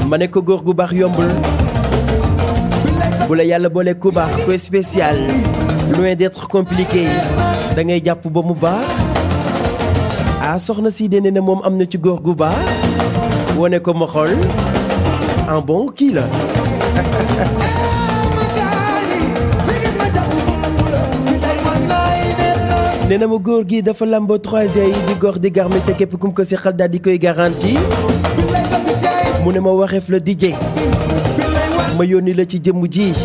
ma ne ko góor gu baax yombul bu la yàlla boole ku baax ko spécial loin d'être compliqué da ngay jàpp ba mu baax ah soxna si dene ne moom am na ci góor gu baax wone ko ma xool en bon kii la nee na ma góor gi dafa lamboo trois yi di góor di garmi te képp kum ko seqal daal di koy garanti mu ne ma waxeef la DJ ma yónni la ci jëmm ji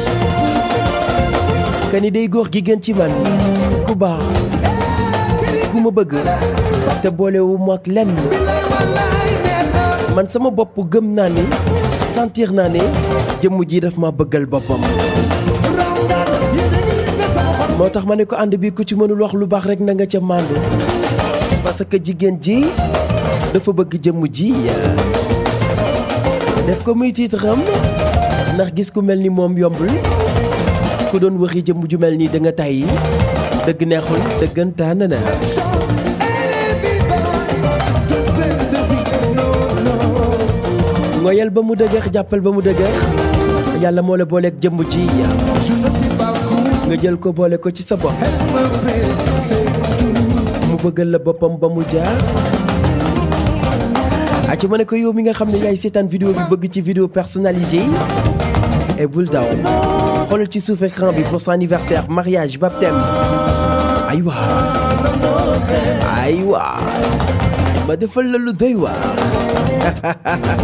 kani day góor gi gën ci man ku baax ku ma bëgg te boolewu ma ak lenn man sama bopp gëm naa ni sentir naa ne jëmm ji daf ma bëggal boppam moo tax ma ne ko ànd bi ku ci mënul wax lu baax rek na nga ca màndu parce que jigéen ji dafa bëgg jëmm ji def ko muy tiitaram ndax gis ku mel ni moom yombul ku doon waxi jëmm ju mel nii da nga tàyyi dëgg neexul dëggantaan na ngoyal ba mu dëgër jàppal ba mu dëgër yàlla moo la booleeg jëmm ji nga jël ko boole ko ci sa bopp mu bëggal la boppam ba mu jaar aci ma ne ko yow mi nga xam ne yaay seetaan vidéo bi bëgg ci vidéo personnalisée et bul daw xoolal ci suuf écran bi pour son anniversaire mariage baptême aywa aywa ma defal la lu doy waar